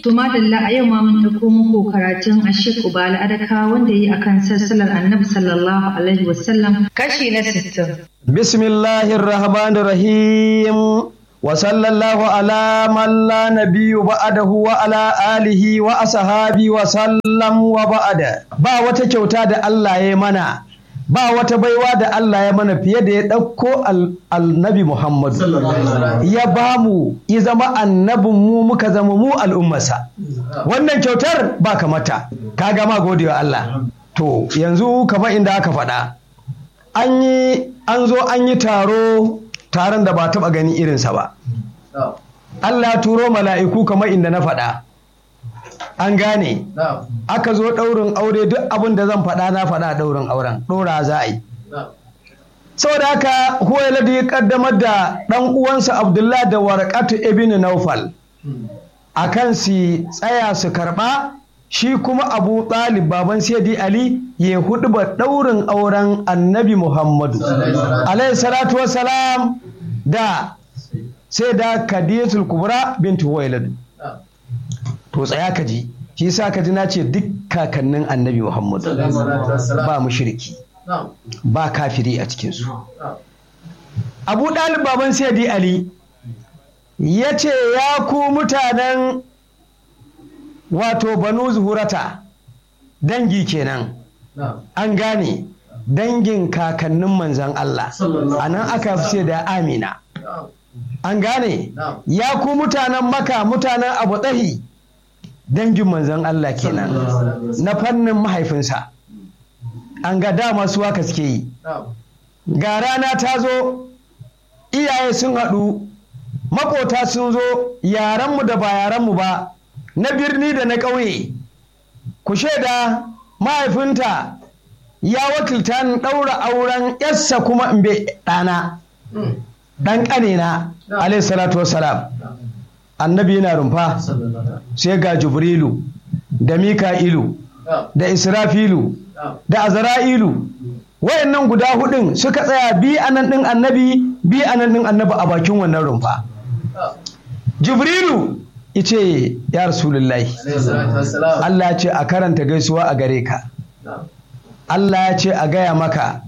To madalla a yau ma mun ɗauko muku karatun Ashik Ubala Adaka wanda yi akan sassalar Annabi sallallahu alaihi wasallam kashi na 60. Bismillahir Rahmanir Rahim wa sallallahu ala man la nabiyyu ba'dahu wa ala alihi wa ashabi wa sallam wa ba'da. Ba wata kyauta da Allah ya mana ba wata baiwa da Allah ya mana fiye da ya ɗauko annabi Muhammadu ya ba mu ya zama annabin mu muka zama mu al'ummarsa wannan kyautar ba kamata ka gama godewa Allah to yanzu kamar inda aka faɗa an yi an zo an yi taro taron da ba taɓa gani irinsa ba Allah turo mala'iku kamar inda na faɗa an gane aka zo ɗaurin aure duk abin da zan faɗa na faɗa ɗaurin auren ɗora za a yi saboda haka huwailadu ya kaddamar da ɗan uwansa abdullah da warakatu ibn naufal a kan su tsaya su karɓa shi kuma abu ɗalib baban sayyidi ali ya hudu ba ɗaurin auren annabi muhammadu alaihi salatu wassalam da sai da kadiyatul kubra bintu huwailadu to tsaya ka ji shi yasa ka ji na ce duk kakannin annabi muhammad ba mushriki ba kafiri a cikinsu abu ɗalib baban sayyidi ali ya ce ya ku mutanen wato banu zuhurata dangi kenan an gane dangin kakannin manzan Allah a nan aka fi da amina an gane ya ku mutanen maka mutanen abu tsahi dangin manzon Allah kenan na fannin mahaifinsa an ga dama su haka suke yi ga rana ta zo iyaye sun haɗu makota sun zo yaranmu da ba yaranmu ba na birni da na ƙauye ku shaida mahaifinta ya wakilta ni ɗaura auren yarsa kuma in bai ɗana ɗan ƙanena alaihi salatu wassalam annabi yana rumfa sai ga jibrilu da mika'ilu da israfilu da azra'ilu wayannan guda hudun suka tsaya bi anan din annabi bi anan din annabi a bakin wannan rumfa jibrilu ice ya rasulullahi Allah ya ce a karanta gaisuwa a gare ka Allah ya ce a gaya maka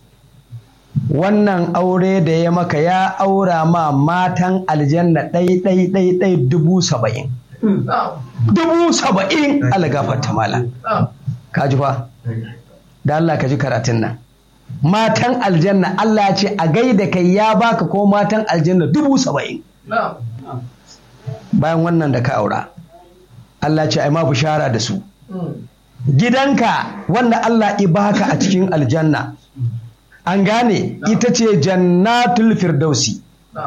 wannan aure da ya maka ya aura ma matan aljanna ɗai ɗai ɗai ɗai dubu saba'in dubu saba'in algafata mala ka ji fa da Allah ka ji karatun nan matan aljanna Allah ce a gaida kai ya baka ko matan aljanna dubu saba'in bayan wannan da ka aura Allah ce ai ma bishara da su gidanka wanda Allah i baka a cikin aljanna an gane ita ce jannatul firdausi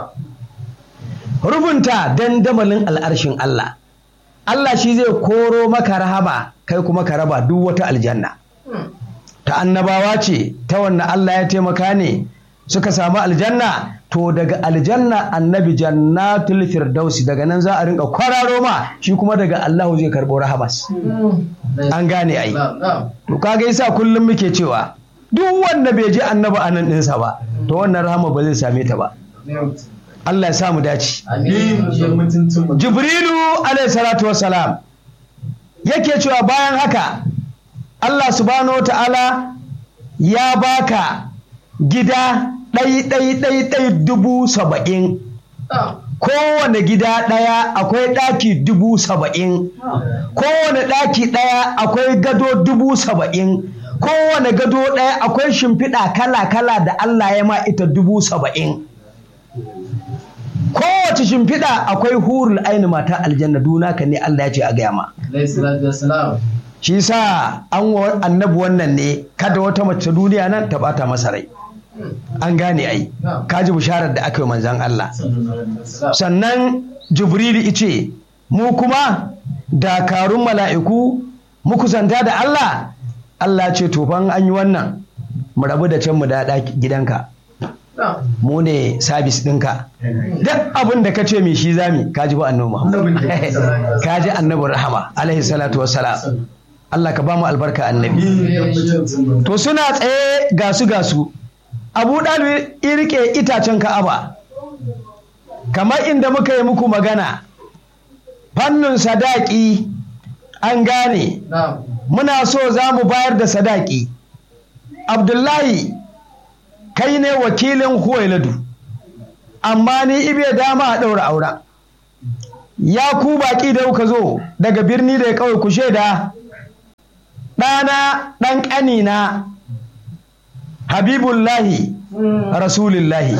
rufunta dandamalin al'arshin Allah Allah shi zai koro maka rahama kai kuma ka raba duk wata aljanna ta annabawa ce ta wannan Allah ya taimaka ne suka samu aljanna to daga aljanna annabi jannatul firdausi daga nan za a rinka kwararo ma shi kuma daga Allahu zai karɓo rahamas an gane ai to kaga yasa kullum muke cewa duk wanda bai ji annabi anan ɗinsa ba to wannan rahama ba zai same ta ba Allah ya sa mu dace Jibrilu alaihi salatu wassalam yake cewa bayan haka Allah subhanahu wa ta'ala ya baka gida ɗai ɗai ɗai ɗai dubu saba'in kowane gida ɗaya akwai ɗaki dubu saba'in kowane ɗaki ɗaya akwai gado dubu saba'in kowane gado ɗaya akwai shimfiɗa kala-kala da Allah ya ma ita dubu saba'in kowace shimfiɗa akwai hurul aini mata aljanna duna ka ne Allah ya ce a gaya ma shi sa an wa annabi wannan ne kada wata mace duniya nan ta bata masa rai an gane ai kaji bisharar da aka yi manzan Allah sannan jibrilu ice mu kuma dakarun mala'iku muku zanta da Allah Allah ce tofan an yi wannan mu rabu da can mu da gidanka mu ne sabis ɗinka duk abin da ka ce mai shi zami kaji ba annabi Muhammad kaji annabi rahama alaihi salatu wassalam Allah ka ba mu albarka annabi to suna tsaye gasu gasu abu ɗalib irke itacen ka'aba kamar inda muka yi muku magana fannin sadaki an gane muna so za mu bayar da sadaki abdullahi kai ne wakilin huwailadu amma ni ibe dama a ɗaura auren ya ku baƙi da kuka zo daga birni da ya kawai ku shaida ɗana ɗan ƙanina habibullahi rasulillahi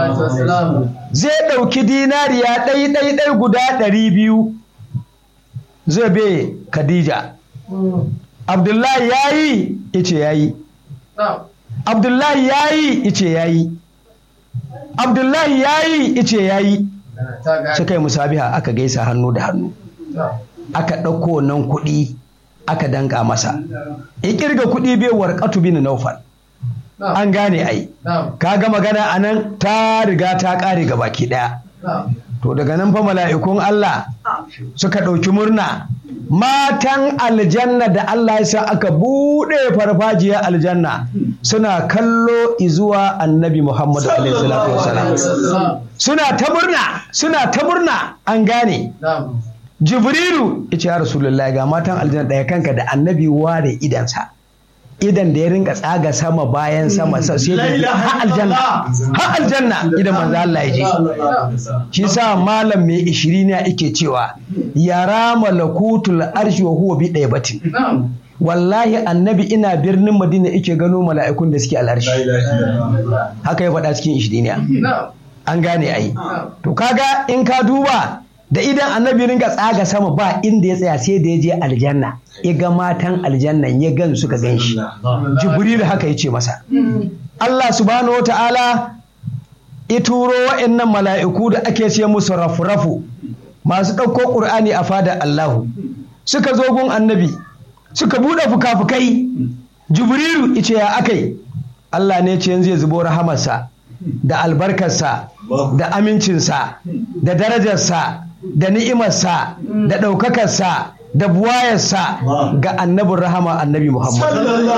zai ɗauki dinariya ɗai ɗai ɗai guda ɗari biyu zai be khadija abdullahi ya yi ice ya yi abdullahi ya yi ice ya yi abdullahi ya yi ice ya yi suka yi musabiha aka gaisa hannu da hannu aka ɗauko nan kuɗi aka danka masa ya kirga kuɗi bai warƙatu bin naufal an gane ai kaga magana a nan ta riga ta ƙare ga baki ɗaya to daga nan fa mala'ikun Allah suka ɗauki murna matan aljanna da Allah ya sa aka buɗe farfajiyar aljanna suna kallo izuwa annabi Muhammadu alaihi salatu wasalam suna ta murna suna ta murna an gane jibrilu ya ce ya rasulullahi ga matan aljanna ɗaya kanka da annabi ware idansa idan da ya rinka tsaga sama bayan sama sai da ha aljanna ha aljanna idan manzo Allah ya je shi sa malam mai ishiri ne yake cewa yara malakutul arshi wa huwa bi batin. wallahi annabi ina birnin madina yake gano mala'ikun da suke al'arshi haka ya faɗa cikin ishiriniya an gane ai to kaga in ka duba da idan annabi ringa tsaga sama ba inda ya tsaya sai da ya je aljanna ya ga matan aljannan ya gan suka gan shi jibril haka ya ce masa Allah subhanahu wa ta'ala ya turo wa'annan mala'iku da ake ce musu rafu-rafu masu ɗauko ƙur'ani a fadar Allahu suka zo gun annabi suka buɗe fuka-fukai jibrilu ice ya akai Allah ne ce yanzu ya zubo rahamarsa da albarkarsa da amincinsa da darajarsa da ni'imarsa da ɗaukakarsa da buwayarsa ga annabin rahama annabi Muhammad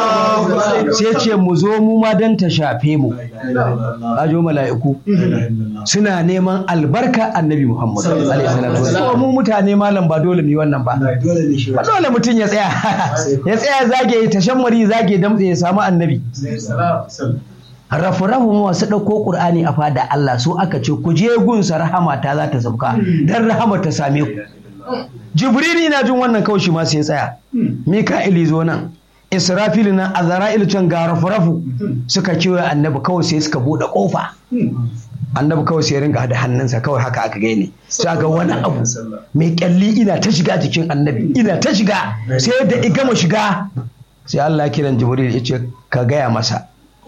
sai ce mu zo mu ma don ta shafe mu ajo mala'iku suna neman albarka annabi Muhammad so mu mutane malam ba dole mu wannan ba ba dole mutum ya tsaya ya tsaya zage ta shammari zage damtse ya samu annabi rafu-rafu masu ɗauko ƙur'ani a fada Allah su aka ce ku je gunsa rahama ta za ta sauka don rahama ta same ku jibrili na jin wannan kawai shi ma sai tsaya mika'ili zo nan israfil nan azra'il can ga rafu-rafu suka kewaye annabi kawai sai suka buɗe ƙofa annabi kawai sai ringa da hannunsa kawai haka aka gane sai ga wani abu mai kyalli ina ta shiga jikin annabi ina ta shiga sai da igama shiga sai Allah kiran jibril ya ce ka gaya masa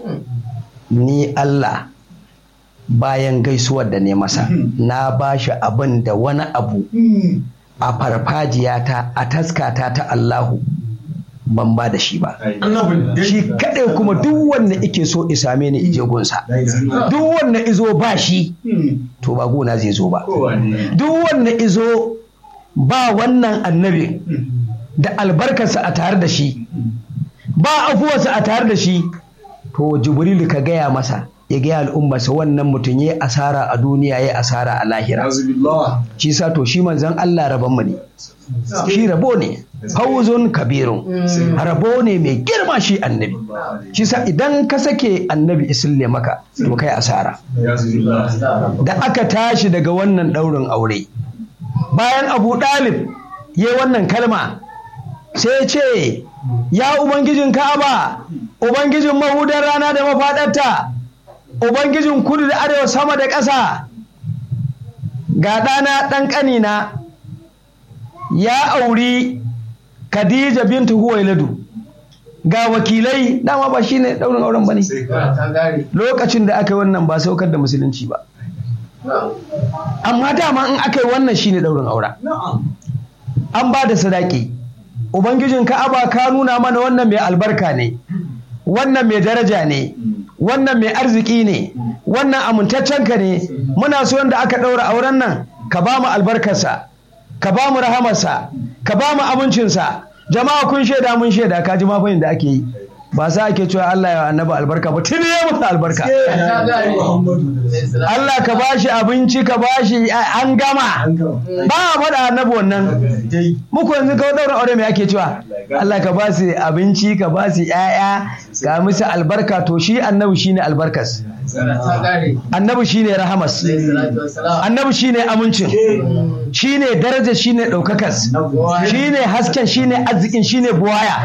ni Allah bayan gaisuwar da ne masa na ba shi abin da wani abu a farfajiyata a taskata ta Allahu ban ba da shi ba shi kaɗai kuma duk wanda ike so isame ni ije gunsa duk wanda izo ba shi to ba gona zai zo ba duk wanda izo ba wannan annabi da albarkarsa a tare da shi ba afuwarsa a tare da shi to jibrilu ka gaya masa ya gaya al'ummarsa wannan mutum ya asara a duniya ya asara a lahira shi sa to shi manzan Allah rabon mu ne shi rabo ne hauzun kabirun rabo ne mai girma shi annabi shi sa idan ka sake annabi isille maka to kai asara da aka tashi daga wannan ɗaurin aure bayan abu ɗalib ya wannan kalma sai ce ya ubangijin ka'aba ubangijin mahudar rana da mafaɗarta ubangijin kudu da arewa sama da ƙasa ga ɗana ɗan ƙanina ya auri khadija bintu huwailadu ga wakilai dama ba shine ɗaurin auren ba ne lokacin da aka yi wannan ba saukar da musulunci ba amma dama in aka yi wannan shine ɗaurin aura an ba da sadaki ubangijin ka'aba ka nuna mana wannan mai albarka ne wannan mai daraja ne wannan mai arziki ne wannan amintaccenka ne muna so da aka ɗaura auren nan ka ba mu albarkarsa ka ba mu rahamarsa ka ba mu abincinsa jama'a kun shaida mun shaida ka ji mafayin da ake yi ba sa ake cewa Allah ya annabi albarka ba tuni ya musu albarka Allah ka bashi abinci ka bashi an gama ba a faɗa annabi wannan muku yanzu ka daura aure me ake cewa Allah ka ba su abinci ka ba su ƴaƴa ga musu albarka to shi annabi shine albarkas annabi shine rahamas annabi shine amincin shine daraja shine ɗaukakas shine hasken shine arzikin shine buwaya